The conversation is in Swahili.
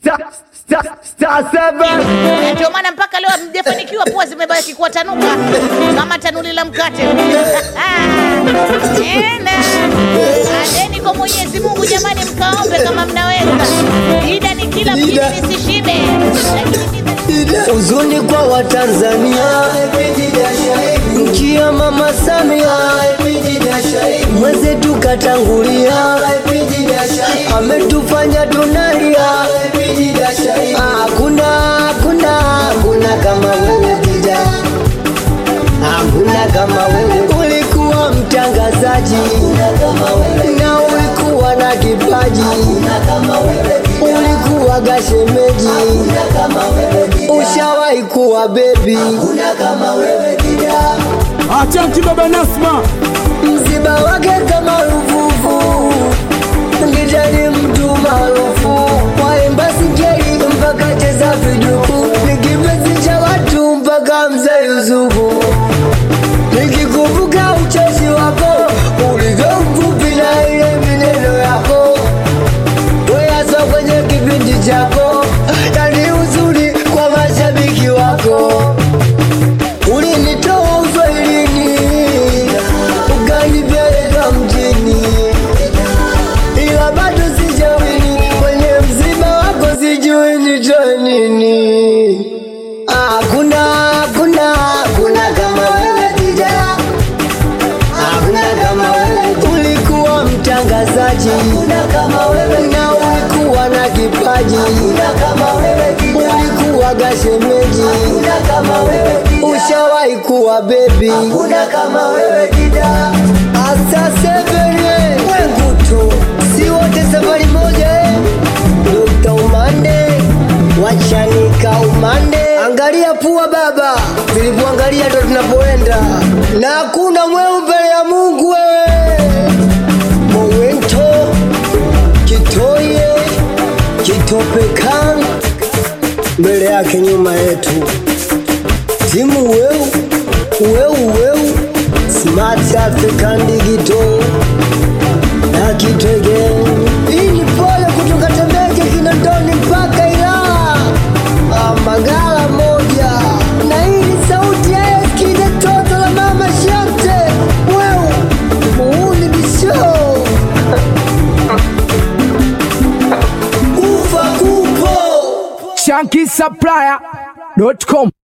Star, star, star seven. Na ndio maana mpaka leo hamjafanikiwa, pua zimebaki kuwa tanuka kama tanuli la mkate. Tena adeni kwa Mwenyezi Mungu jamani, mkaombe kama mnaweza. Ida ni kila mjini Ida. nisishibe, lakini Huzuni kwa Watanzania, nchi ya Mama Samia, mwenzetu katangulia, ametufanya tunalia. Hakuna, hakuna, hakuna kama wewe Dida, hakuna kama wewe. Ulikuwa mtangazaji na ulikuwa na kipaji, ulikuwa gashemeji ushawahi kuwa bebi, Atanki baba Nasma. msiba wake kama rufufu, ngitani mtu maarufu, waimba singeli mpaka cheza viduku, ni kipenzi cha watu mpaka mzee Yusufu. Nikikumbuka ucheshi wako ulivyo mfupi na ile mineno yako weasa kwenye kipindi chako, yani uzuri kwa mashabiki wako ulinitoa uswahilini ukanipeleka mjini, ila bado sijawini kwenye msiba wako, sijui nitoe nini. Hakuna, hakuna, hakuna kama wewe Dida, hakuna kama wewe. Ulikuwa mtangazaji, hakuna kama wewe, na ulikuwa na kipaji, hakuna kama wewe Dida, ulikuwa gashemeji, hakuna kama wewe Dida, ushawahi kuwa bebi, hakuna kama wewe Dida. Asa sevene wengu tu, si wote safari moja eh. Dr. Umande wachanika umande, angalia pua baba, zilivyoangalia ndo tunapoenda, na hakuna mweu mbele ya Mungu wewe. Mowento kitoye kitopekan mbele yake nyuma yetu, timu weu weu weu, Smart African Digital na Kitwege. Hii ni pole kutoka Temeke, Kinondoni mpaka Ilala, Ah, Mbagala moja, na hii ni sauti ya Eskide, toto la mama Shante. Wewe muuni bisho kufa kupo Shanky Supplier.com.